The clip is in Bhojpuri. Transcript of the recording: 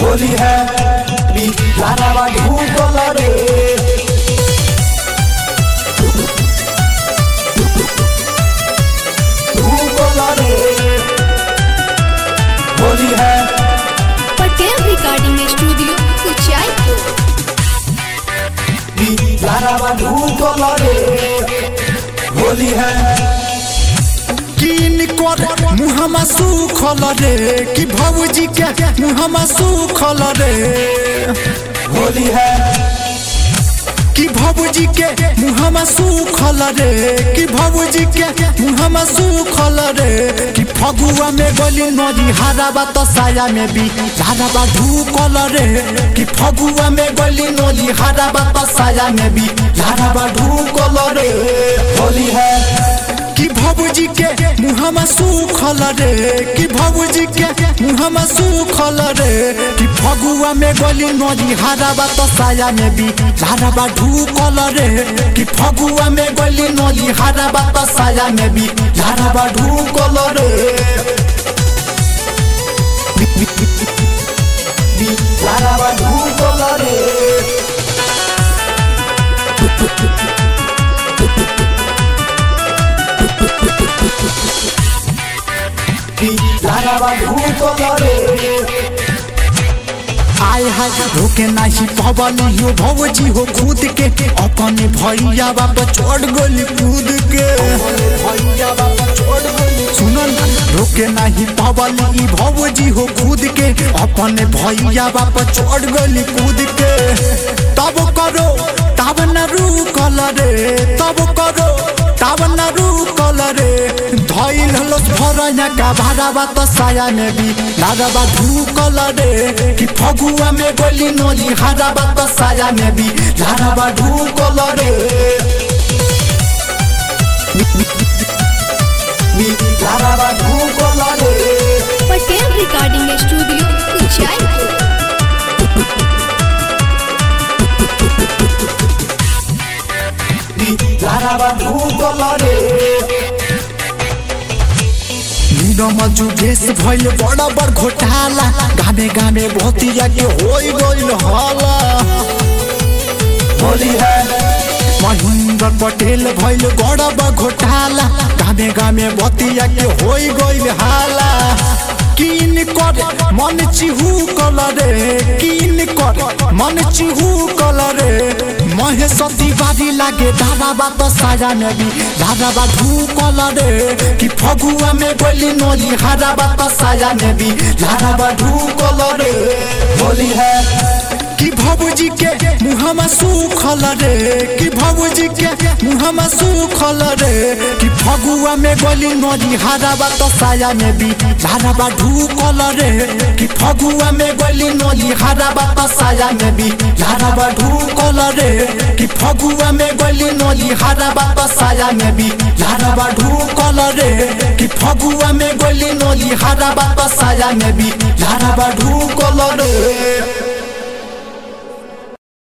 होली है लारावा ढूंढल रे ढूंढल रे होली है पटेल रिकॉर्डिंग स्टूडियो उचाईपुर लारावा ढूंढल रे होली है किन कर मुहमा सुखल रे कि भौजी के मुहमा सुखल रे होली है कि भौजी के मुहमा सुखल रे कि भौजी के मुहमा सुखल रे कि फगुआ में गली नदी हराबा तो साया में भी हराबा ढूकल रे कि फगुआ में गली नदी हराबा तो साया में भी हराबा ढूकल रे होली है कि भौजी के मुहमा सुखल रे कि भौजी के मुहमा सुखल रे कि फगुआ में गली नदी हराबा तो साया में भी हराबा ढूकल रे कि फगुआ में गली नदी हराबा तो साया में भी हराबा ढूकल रे लारावा ढूंढल रे लारावा ढूंढल रे आय हाय रोके नाही पवन यो भौजी हो खुद के अपने भैया बाप चढ़ गोली कूद के भैया बाबा छोड़ गई सुनल रोके नाही पवन ई भौजी हो खुद के अपने भैया बाप चढ़ गोली कूद के तब करो तब न रुकल रे तब करो तब न रुकल रे धैल हलस भरया का भाड़ाबा त साया में भी लाडबा ढूकल रे कि फगुआ में गोली नली हाडाबा त साया में भी लाडबा ढूकल रे लारावा ढूंढल रे पटेल रिकॉर्डिंग स्टूडियो उचाईपुर लारावा ढूंढल रे नीरम जुगेश भइल बड़ा बड़ घोटाला गामे गामे भतिया के होई गइल हाला होली है महेंद्र पटेल भइल बड़ा बड़ घोटाला गामे गामे भतिया के होई गइल हाला किन कर मन चिहू कल रे किन कर मन चिहू कल रे महेश तिवारी लागे दादा बात साजा में भी दादा बा ढूकल रे कि फगुआ में गोली नली हारा बात साजा में भी दादा बा ढूकल रे होली है कि भौजी के मुहमा सुखल रे कि भौजी के मुहमा सुखल रे कि फगुआ में गोली नदी हाराबा तो साया में भी हाराबा ढूकल रे कि फगुआ में गोली नदी हाराबा तो साया में भी हाराबा ढूकल रे कि फगुआ में गोली नदी हाराबा तो साया में भी हाराबा ढूकल रे कि फगुआ में गोली नदी हाराबा तो साया में भी हाराबा ढूकल रे